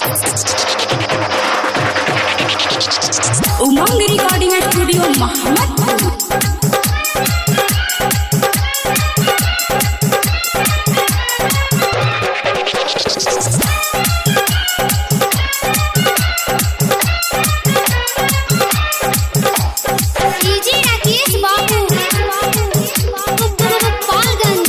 उमंग recording studio Mohammadpur DJ Rakesh बाबू गोपालगंज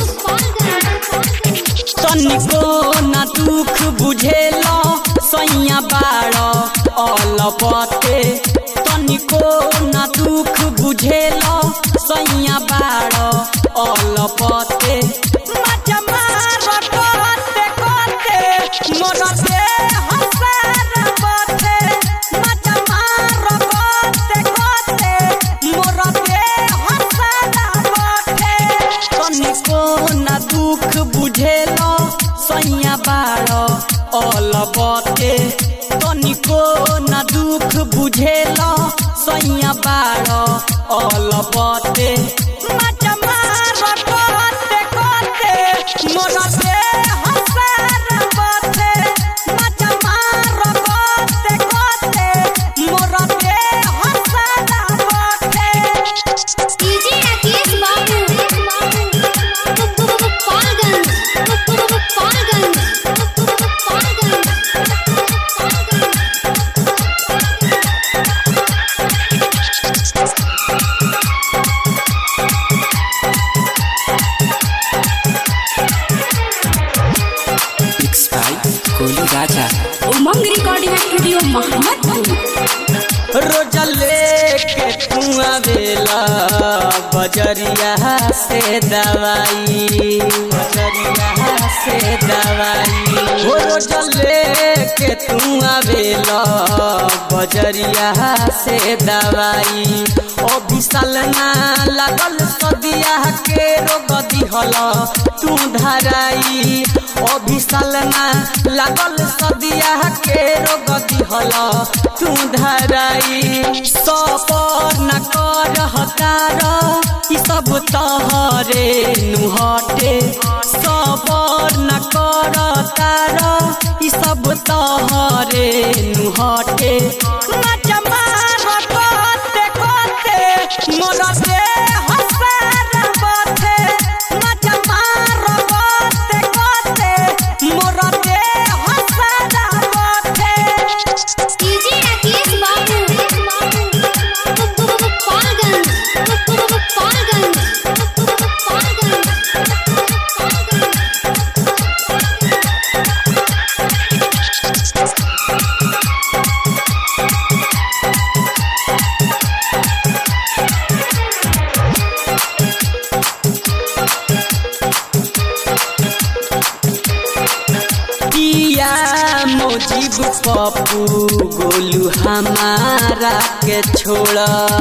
तनिको न दुख बुझेला सैया बाड़ अलपते तनिको न दुख बुझेला सैया बाड़ अलपते मजा मार कोते कोते मोर से हंसार बते मजा मार कोते कोते मोर से हंसार बते तनिको न दुख बुझेला सैया बाड़ अलबते तनिको न दुख बुझेला सैया बाड़ अलबते मजा मार कोते कोते मोर से हंसार बते मजा मार कोते कोते मोर से हंसार बते डीजे राकेश बाबू गोपालगंज गोपालगंज मिक्स बाय कोली राजा उमंग रिकॉर्डिंग स्टूडियो मोहम्मदपुर रोज लेके तू आवेला बजरिया से दवाई बजरिया से दवाई हो रोज लेके तू आवेला बजरिया से दवाई ओ विशाल ना लागल सदिया के रोग दिहल तू धराई ओ विशाल ना लागल सदिया के रोग दिहल तू धराई सपर न कर हतार ई सब तहरे नुहटे सबर न कर तार ई सब तहरे नुहटे मजा मार कोते कोते मोर से हंसार बथे मजा मार कोते कोते मोर से हंसार बथे डीजे राकेश बाबू गोपालगंज गोपालगंज किया मोजीब पप्पू गोलू हमारा के छोड़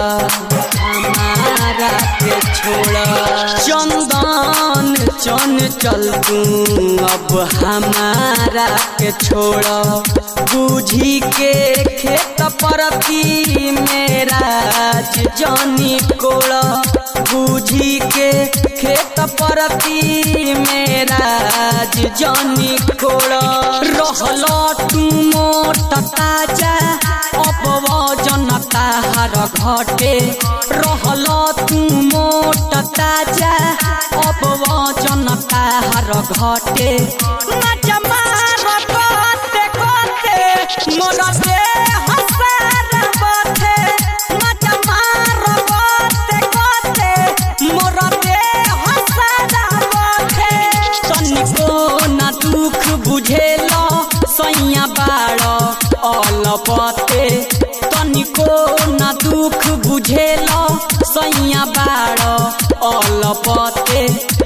हमारा के छोड़ चंदन चन चल तू अब हमारा के छोड़ बूझी के खेत परती मेरा जानी कोड़ बूझी के खेत परती मेरा जानी कोड़ रहल तू मोट ताजा अपवजन ताहार घटे रहल तू मोट ताजा अपवजन ताहार घटे मजा मार कोते कोते मोर से हंसार बथे मजा मार कोते कोते मोर से हंसार बथे तनिको न दुख बुझेला सैया बाड़ अलपते तनिको न दुख बुझेला सैया बाड़ अलपते